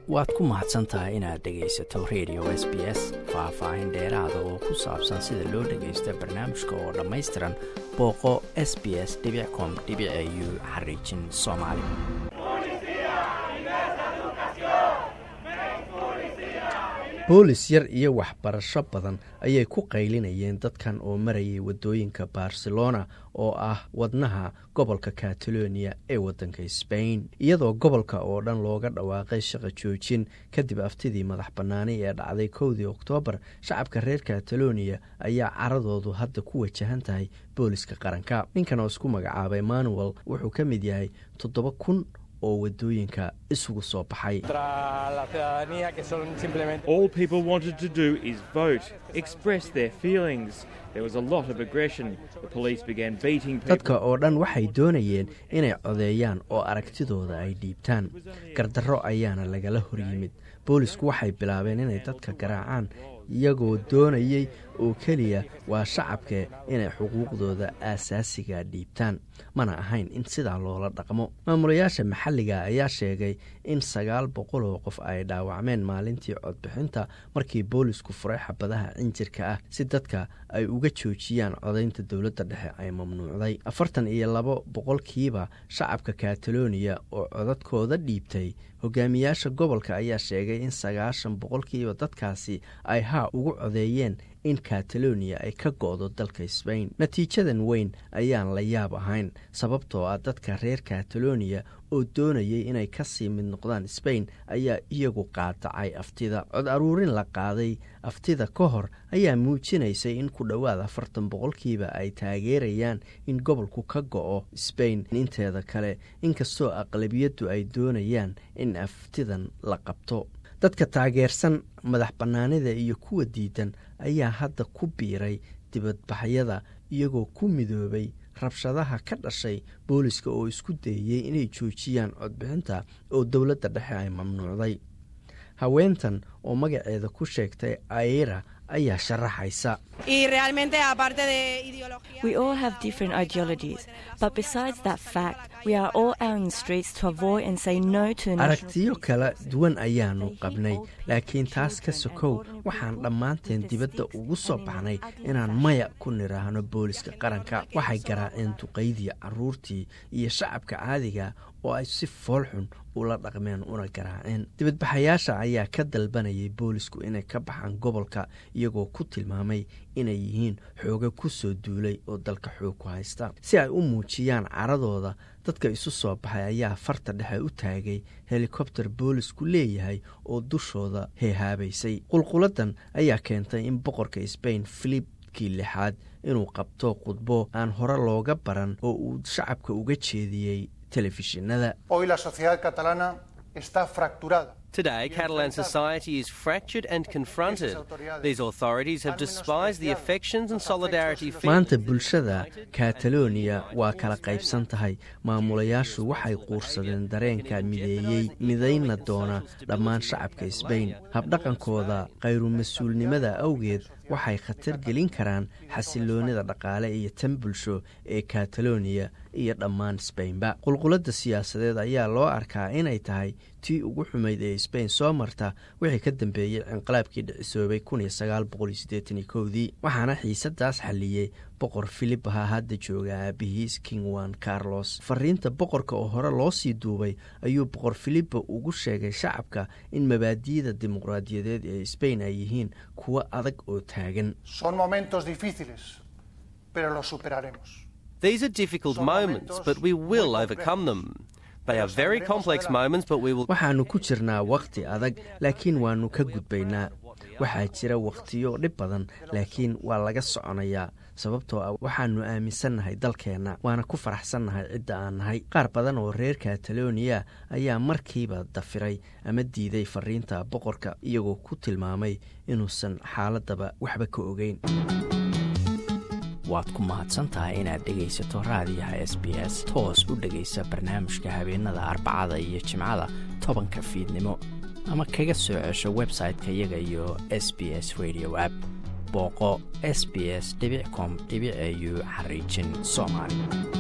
waad ku mahadsan tahay inaad dhegaysato radio s b s faah-faahin dheeraada oo ku saabsan sida loo dhagaysto barnaamijka oo dhammaystiran booqo s b s com u xariijin soomaali boolis yar iyo waxbarasho badan ayay ku qaylinayeen dadkan oo marayay waddooyinka barcelona oo ah wadnaha gobolka catalonia ee waddanka sbain iyadoo gobolka oo dhan looga dhawaaqay shaqo joojin kadib aftidii madax bannaani ee dhacday kowdii oktoobar shacabka reer catalonia ayaa caradoodu hadda ku wajahan tahay booliska qaranka ninkan oo isku magacaabay manuel wuxuu ka mid yahay toddoba kun oo wadooyinka isugu soo baxay dadka oo dhan waxay doonayeen inay codeeyaan oo aragtidooda ay dhiibtaan gardarro ayaana lagala hor yimid boolisku waxay bilaabeen inay dadka garaacaan iyagoo doonayay oo keliya waa shacabke inay xuquuqdooda aasaasiga dhiibtaan mana ahayn in sidaa loola dhaqmo maamulayaasha maxalliga ayaa sheegay in sagaal boqol oo qof ay dhaawacmeen maalintii codbixinta markii boolisku furay xabadaha cinjirka ah si dadka ay uga joojiyaan codaynta dowladda dhexe ay mamnuucday afartan iyo labo boqolkiiba shacabka kataloniya oo codadkooda dhiibtay hogaamiyaasha gobolka ayaa sheegay in sagaashan boqolkiiba dadkaasi ay haa ugu codeeyeen in catalonia ay ka go-do dalka sbain natiijadan weyn ayaan la yaab ahayn sababtoo ah dadka reer catalonia oo doonayay inay kasii mid noqdaan sbain ayaa iyagu qaadacay aftida cod aruurin la qaaday aftida ka hor ayaa muujinaysay in ku dhowaad afartan boqolkiiba ay taageerayaan in gobolku ka go-o sbain inteeda kale inkastoo aqlabiyaddu ay doonayaan in aftidan la qabto dadka taageersan madax bannaanida iyo kuwa diidan ayaa hadda ku biiray dibadbaxyada iyagoo ku midoobay rabshadaha ka dhashay booliska oo isku dayey inay joojiyaan codbixinta oo dowladda dhexe ay mamnuucday haweentan oo magaceeda ku sheegtay aira ayaa sharaxaysa aragtiyo kala duwan ayaanu qabnay laakiin taas ka sokow waxaan dhammaanteen dibadda ugu soo baxnay inaan maya ku nidhaahno booliska qaranka waxay garaaceen duqaydii caruurtii iyo shacabka caadiga oo ay si foolxun ula dhaqmeen una garaaceen dibadbaxayaasha ayaa ka dalbanayay boolisku inay ka baxaan gobolka iyagoo ku tilmaamay inay yihiin xooga ku soo duulay oo dalka xoog ku haysta si ay u muujiyaan caradooda dadka isu soo baxay ayaa farta dhexe u taagay helikobter boolisku leeyahay oo dushooda heehaabaysay qulquladan ayaa keentay in boqorka sbain filibkii lixaad inuu qabto khudbo aan hore looga baran oo uu shacabka uga jeediyey telefishinada Today, Catalan society is fractured and confronted. These authorities have despised the affections and solidarity. maanta bulshada catalonia waa kala qaybsan tahay maamulayaashu waxay quursadeen dareenka mideeyey midayna doona dhammaan shacabka sbain habdhaqankooda khayru-mas-uulnimada awgeed waxay khatar gelin karaan xasiloonida dhaqaale iyo tan bulsho ee catalonia iyo dhammaan sbainba qulquladda siyaasadeed ayaa loo arkaa inay tahay tii ugu xumayd ee sbain soo marta wixii ka dambeeyey inqilaabkii dhicisoobay dii waxaana xiisadaas xalliyey boqor filibaha hadda jooga aabihiis king wan carlos fariinta boqorka oo hore loo sii duubay ayuu boqor filipa ugu sheegay shacabka in mabaadi'da dimuqraadiyadeed ee sbain ay yihiin kuwo adag oo taagan These are difficult moments, but we will overcome them. They are very complex moments, but we will. waxaannu ku jirnaa wakhti adag laakiin waannu ka gudbaynaa waxaa jira wakhtiyo dhib badan laakiin waa laga soconayaa sababtoo ah waxaannu aaminsannahay dalkeenna waana ku faraxsannahay cidda aan nahay qaar badan oo reer kataloniya ayaa markiiba dafiray ama diiday fariinta boqorka iyagoo ku tilmaamay inuusan xaaladaba waxba ka ogeyn waad ku mahadsantahay inaad dhegaysato raadiyaha s b s toos u dhegaysa barnaamijka habeenada arbacada iyo jimcada tobanka fiidnimo ama kaga soo cesho website-ka iyaga iyo s b s radio app booqo s b s com au xariijin soomaali